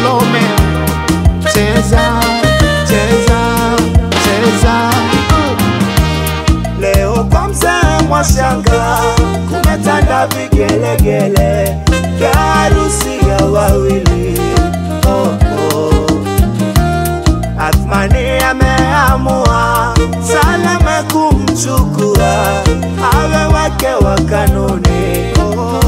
Salome, cheza cheza cheza. Leo kwa mzee Mwashanga kumetanda vigelegele vya harusi ya wawili. Oh, oh. Athmani ameamua Salome kumchukua awe wake wa kanuni. Oh.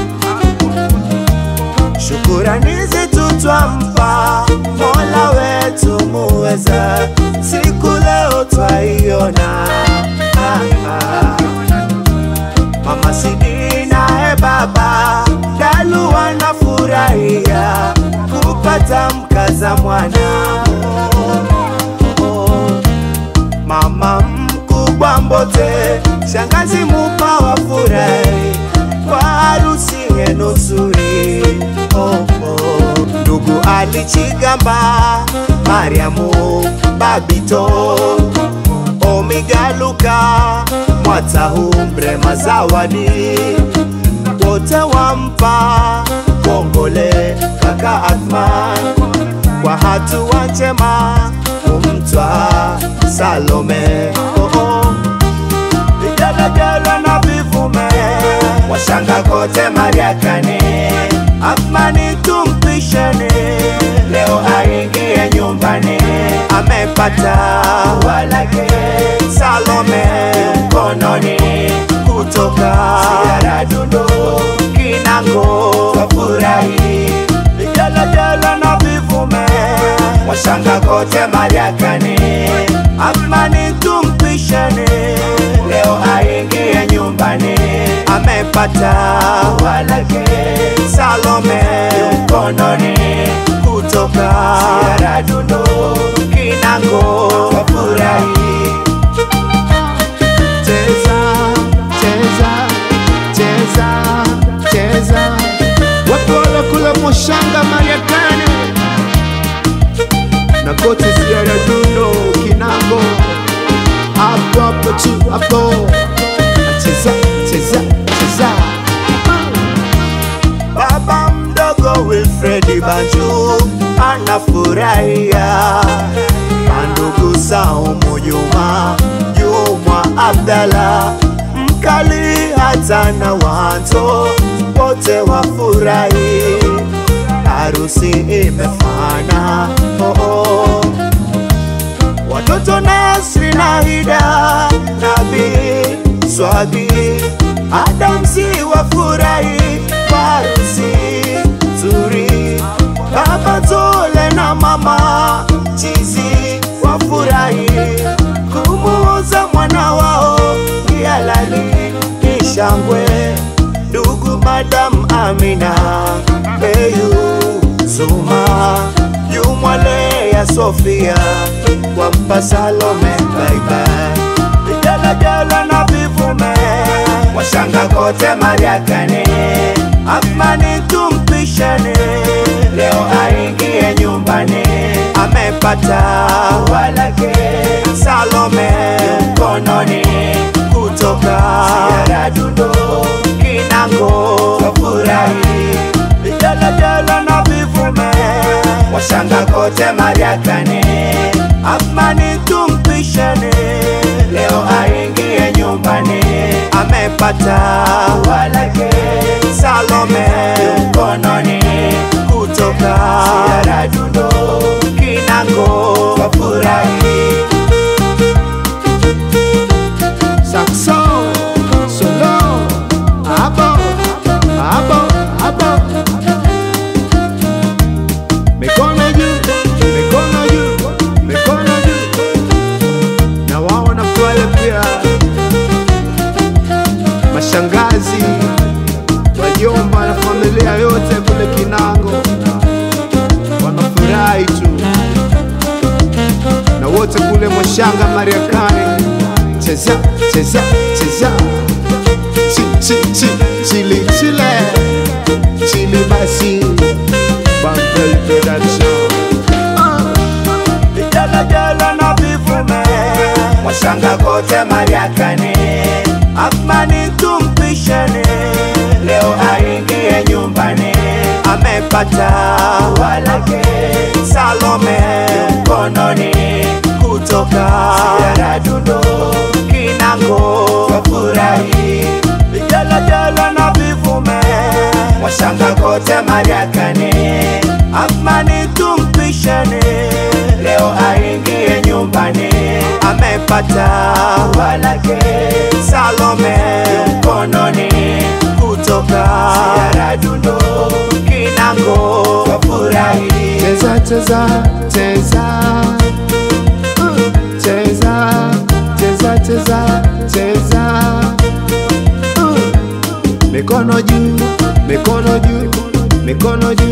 Shukurani zetu twampa Mola wetu muweza, siku leo twaiona. Ah, ah. Mama Sidi naye baba Dalu wanafurahia kupata mkaza mwana. Oh, oh. Mama mkubwa Mbote, shangazi Mupa wafurahi kwa harusi yenu nzuri. Oh, oh. Ndugu Alichigamba, Mariamu, Babito, Omigaluka, Mwatahumbre, Mazawadi wote wampa kongole kaka Athman kwa hatua njema kumtwa Salome. Oh, oh. Vigelegele na vivume washanga kote Mariakani, Athmani tumpisheni leo aingie nyumbani, amepata walake Salome mkononi kutoka Siara Dundo Kinango wafurahi vigelegele na vivume washanga kote Mariakani, Athmani tumpisheni leo aingie nyumbani, amepata walake Salome mkononi kutoka Siara Dundo Kinango wafurahi cheza cheza cheza cheza watu wala kula moshanga mariakani na kote siara dundo kinango hapo hapo tu hapo cheza cheza cheza Baba mdogo Wilfredi Banju anafurahia mandugu Saumu Juma Jumwa Abdalla mkali hata na wanto wote wafurahi, harusi imefana oh, oh. Watoto Nasri na Hida Nabi Swagi Adamsi wafurahi harusi nzuri, baba Tole na mama Chizi wafurahi kumuoza mwana wao Kialali ni shangwe, ndugu Madam Amina Beyu Zuma Jumwale ya Sofia wampa Salome baibai vigelegele na vivume washanga kote Mariakani, Athmani tumpisheni leo aingie nyumbani, amepata walake Salome mkononi kutoka Siara Dundo Kinango wafurahi vigelegele na vivume washanga kote Mariakani, Athmani tumpisheni leo aingie nyumbani, amepata walake Salome mkononi kutoka Siara Dundo Kinango wafurahi Saxo, solo, abo, abo, abo. Mikono juu, mikono juu, mikono juu. Na wao wanafurahi pia. Mashangazi, wajomba na familia yote kule Kinango wanafurahi tu, na wote kule Mwashanga Mariakani cheza cheza cheza chi chi chi chili chile chili basi Bambel Production ah. vigelegele na vivume washanga kote Mariakani, Athmani tumpisheni leo aingie nyumbani, amepata walake Salome mkononi kutoka Yaradundo Kinango wafurahi vijelejele na vivume washanga kote Mariakani Amani tumpisheni leo aingie nyumbani amepata walake Salome mkononi kutoka Yaradundo Kinango wafurahi Cheza cheza cheza Uh, cheza cheza cheza cheza Uh, mikono juu mikono juu mikono juu